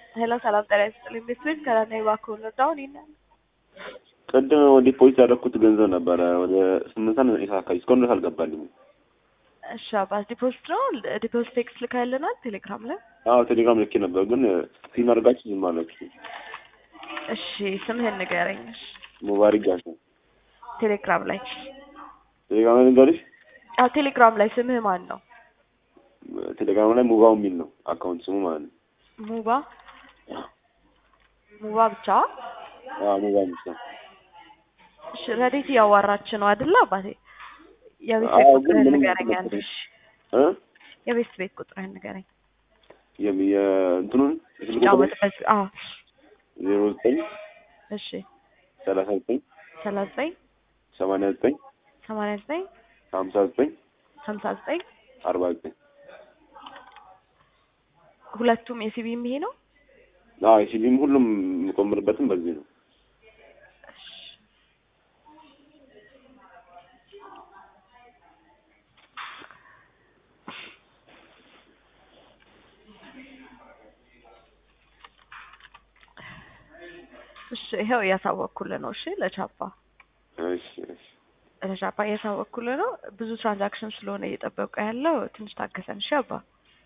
ሄሎ ሰላም ጤና ይስጥልኝ። ቤት ከራና እባክዎ እርዳውን ይላል። ቅድም ዲፖዚት ያደረኩት ገንዘብ ነበረ ወደ ስምንት ሰዓት ዘጠኝ ሰዓት አካባቢ እስካሁን ድረስ አልገባልኝም። እሺ አባት ዲፖዚት ነው ዲፖዚት ቴክስት ልካልናል ቴሌግራም ላይ። አዎ ቴሌግራም ልኬ ነበር፣ ግን ሲም አድርጋችሁ ዝም አላችሁ። እሺ ስምህን ንገረኝ። እሺ ሙባሪክ ጋር ነው ቴሌግራም ላይ ቴሌግራም ላይ ልንገርሽ። አዎ ቴሌግራም ላይ ስምህ ማን ነው? ቴሌግራም ላይ ሙባው የሚል ነው አካውንት ስሙ ማለት ነው። ሙባ ሙባ ብቻ። አዎ ሙባ ብቻ። እሺ ረዴት እያዋራች ነው አይደለ አባቴ? የቤት አዎ፣ ቤት ግን ቁጥርህን ምንም ንገረኝ አንዴ። አልተመለሰም። እሺ እ የቤት ቤት ቁጥርህን ንገረኝ። የም- የእንትኑን የስልክ ቁጥሩ ጫወትበት። አዎ ዜሮ ዘጠኝ እሺ ሰላሳ ዘጠኝ ሰላሳ ዘጠኝ ሰማንያ ዘጠኝ ሰማንያ ዘጠኝ ሀምሳ ዘጠኝ ሀምሳ ዘጠኝ አርባ ዘጠኝ ሁለቱም የሲቢም ይሄ ነው። አዎ የሲቢም ሁሉም የምቆምርበትም በዚህ ነው። እሺ ይኸው እያሳወቅኩልህ ነው። እሺ ለቻፓ እሺ እሺ ለቻፓ እያሳወቅኩልህ ነው። ብዙ ትራንዛክሽን ስለሆነ እየጠበቁ ያለው ትንሽ ታገሰን። እሺ አባ